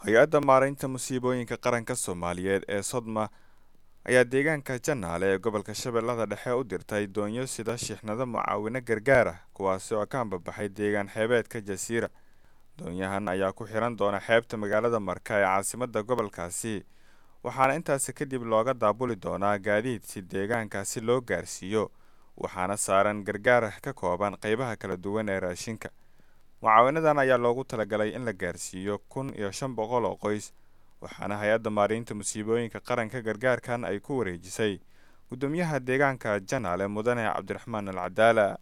hay-adda maaraynta musiibooyinka qaranka soomaaliyeed ee sodma ayaa deegaanka janaale ee gobolka shabeellada dhexe u dirtay doonyo sida shixnado mucaawino gargaar ah kuwaasi oo ka ambabaxay deegaan xeebeedka jasiira doonyahan ayaa ku xiran doona xeebta magaalada marka ee caasimadda gobolkaasi waxaana intaasi kadib looga daabuli doonaa gaadiid si deegaankaasi loo gaarsiiyo waxaana saaran gargaar ka kooban qeybaha kala duwan ee raashinka mucaawinadan ayaa loogu talagalay in la gaarsiiyo kun iyo shan boqol oo qoys waxaana hay-adda maaraynta musiibooyinka qaranka gargaarkan ay ku wareejisay guddoomiyaha deegaanka janaale mudane cabdiraxmaan al cadaala